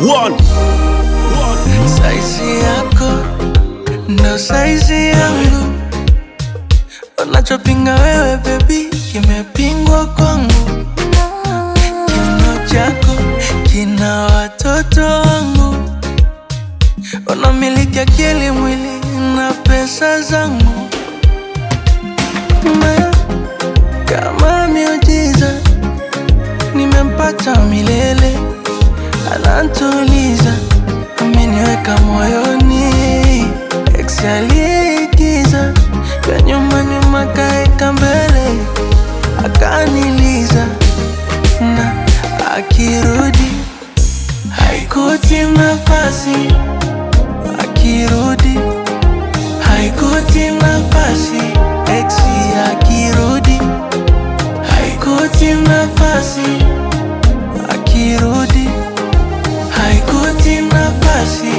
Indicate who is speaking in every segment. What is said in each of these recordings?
Speaker 1: One.
Speaker 2: Saizi yako ndo saizi yangu, unachopinga wewe bebi kimepingwa kwangu. Kiuno chako kina watoto wangu, unamiliki akili, mwili na pesa zangu. Ma, kama miujiza nimempata milele, anantuliza ameniweka moyoni, ex aliyeigiza vya nyuma nyuma kaeka mbele, akaniliza na akirudi haikuti nafasi, akirudi haikuti nafasi, ex akirudi haikuti nafasi, akirudi haikuti nafasi.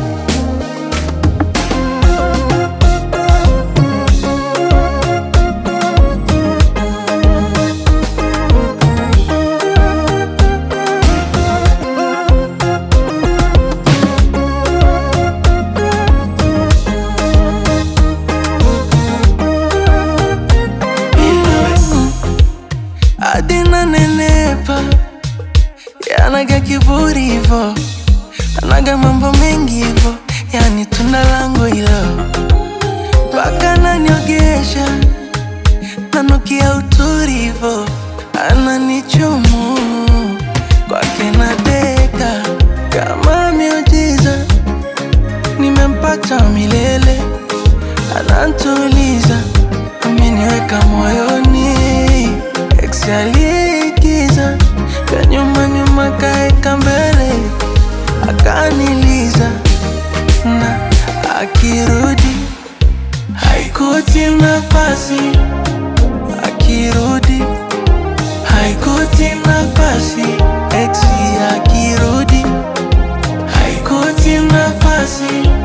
Speaker 2: hadi nanenepa, yanaga kiburi hivo, anaga mambo mengi hivo, yani tunda langu hilo, mpaka naniogesha, nanukia uturi hivo, ananichumu kwake nadeka kama miujiza, nimempata milele, anantuliza, ameniweka moyoni, ex aliyeigiza vya nyuma nyuma kaeka mbele, akaniliza na akirudi haikuti nafasi, akirudi haikuti nafasi, ex akirudi haikuti nafasi